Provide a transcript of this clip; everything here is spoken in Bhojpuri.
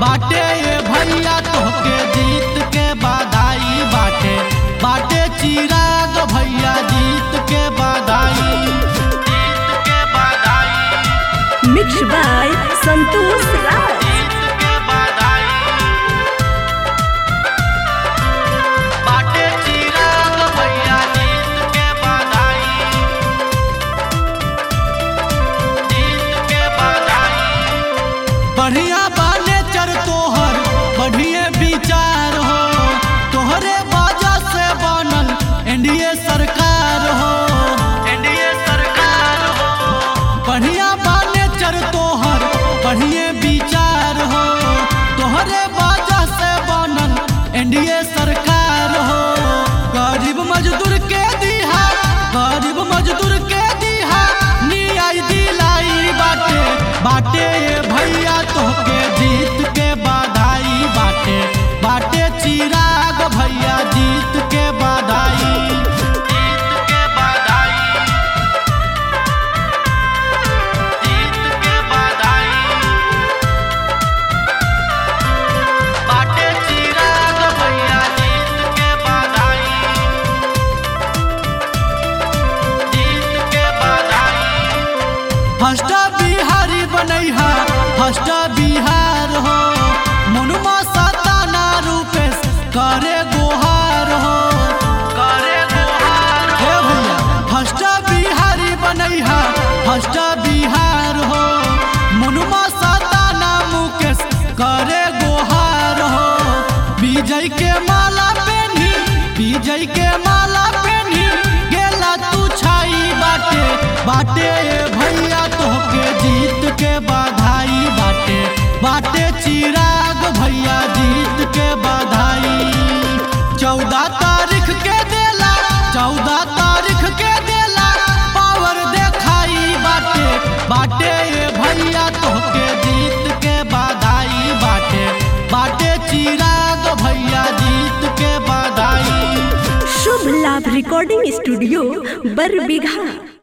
बाटे ये भैया तोहके जीत के बधाई बाटे बाटे चिराग भैया जीत के बधाई जीत के बधाई मिक्स बाय संतोष राज जीत के बधाई बाटे चिराग भैया जीत के बधाई जीत के बधाई बढ़िया बाने चर तोहर बढ़िए विचार हो तोहरे वजह से बनल एनडीए सरकार हो एनडीए सरकार हो बढ़िया बाने चर तोहर बढ़िए विचार हो तोहरे वजह से बनल एनडीए सरकार हो गरीब मजदूर के दिहा गरीब मजदूर के दिहा न्याय दिलाई बाटे बाटे ये भैया तोहके जीत के बधाई बाटे बाटे चिराग भैया जीत के बधाई जीत के बधाई जीत के बधाई बाटे चिराग भैया जीत के बधाई जीत के बधाई फर्स्ट बिहारी बनैहा फर्स्ट बिहार हो मनुमा सताना रूपेश करे गोहार हो करे गोहार हे भैया फर्स्ट बिहारी बनैहा फर्स्ट बिहार हो मनुमा सताना मुकेश करे गोहार हो विजय के माला पेनी विजय के माला पेनी गेला तू छाई बाटे बाटे ये भैया तोहके जीत के बधाई बाटे बाटे चिराग भैया जीत के बधाई चौदह तारीख के देला चौदह तारीख के देला पावर देखाई बाटे बाटे ये भैया तोहके जीत के बधाई बाटे बाटे चिराग भैया जीत के बधाई शुभ लाभ रिकॉर्डिंग स्टूडियो बरबीघा